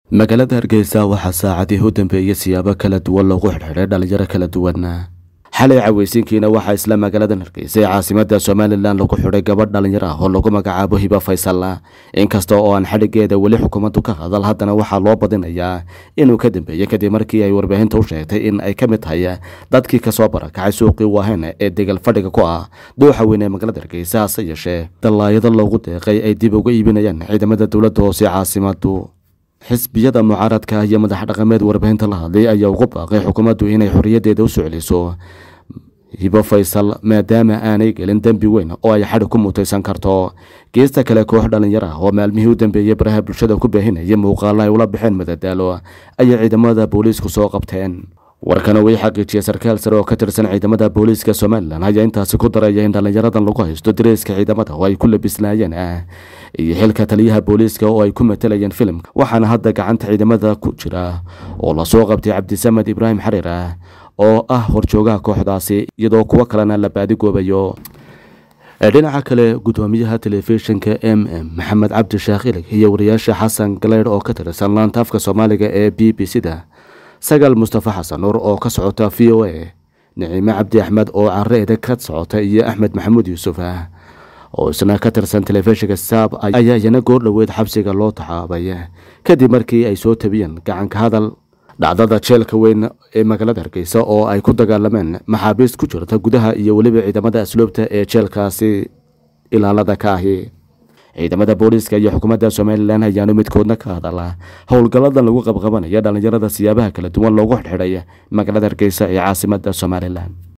magaalada hargeysa waxaa saacadii u dambeeyey siyaabo kala duwan loogu xidhxidhay dhalinyaro kala duwan xalay caweysiinkiina waxaa isla magaaladan hargeysa ee caasimada somalilan lagu xidhay gabadh dhalinyaro ah oo lagu magacaabo hiba faysal inkasta oo aan xadhigeeda weli xukuumaddu ka hadal haddana waxaa loo badinayaa inuu ka dambeeyey kadib markii ay warbaahinta u sheegtay in ay ka mid tahay dadkii kasoo barakacay suuqii waaheen ee degal fadhiga ku ah dooxa weyn ee magaalada hargeysa hase yeeshee dallaayado loogu deeqay ay dib uga iibinayaan ciidamada dowladda hoose caasimadu xisbiyada mucaaradka iyo madax dhaqameed warbaahinta la hadlay ayaa ugu baaqay xukuumaddu inay xorriyadeeda u soo celiso hibo faysal maadaama aanay gelin dembi weyn oo ay xadhi ku mutaysan karto geesta kale koox dhalinyaro ah oo maalmihii u dambeeyey baraha bulshada ku baahinaya muuqaalo ay ula baxeen madadaalo ayay ciidamada booliisku soo qabteen warkana way xaqiijiyey sarkaal sare oo ka tirsan ciidamada booliiska somalilan ayaa intaasi ku daraya in dhallinyaradan lagu haysto dareyska ciidamada oo ay ku labisnaayeen ah iyo xilka taliyaha booliiska oo ay ku matalayeen filimka waxaana hadda gacanta ciidamada ku jira oo lasoo qabtay cabdisamed ibraahim xariir ah oo ah horjoogaha kooxdaasi iyadoo kuwo kalena la baadigoobayo dhinaca kale gudoomiyaha telefishinka m m maxamed cabdi sheekh ilig iyo wariyaasha xasan galeydh oo ka tirsan laanta afka soomaaliga ee b b c da sagaal mustafa xasan nuur oo ka socota v o a niciime cabdi axmed oo careeda ka socota iyo axmed maxamuud yuusuf ah oo isna ka tirsan telefishinka saab ayaa iyana goor dhoweed xabsiga loo taxaabay kadib markii ay soo tabiyeen gacanka hadal dhacdada jeelka weyn ee magaalada hargeysa oo ay ku dagaalameen maxaabiist ku jirta gudaha iyo weliba ciidamada asluubta ee jeelkaasi ilaalada ka ahi ciidamada booliiska iyo xukuumadda somalilan ayaanu midkoodna ka hadala howlgalladan lagu qabqabanaya dhallinyarada siyaabaha kala duwan loogu xidxidhay magaalada hargeysa ee caasimada somalilan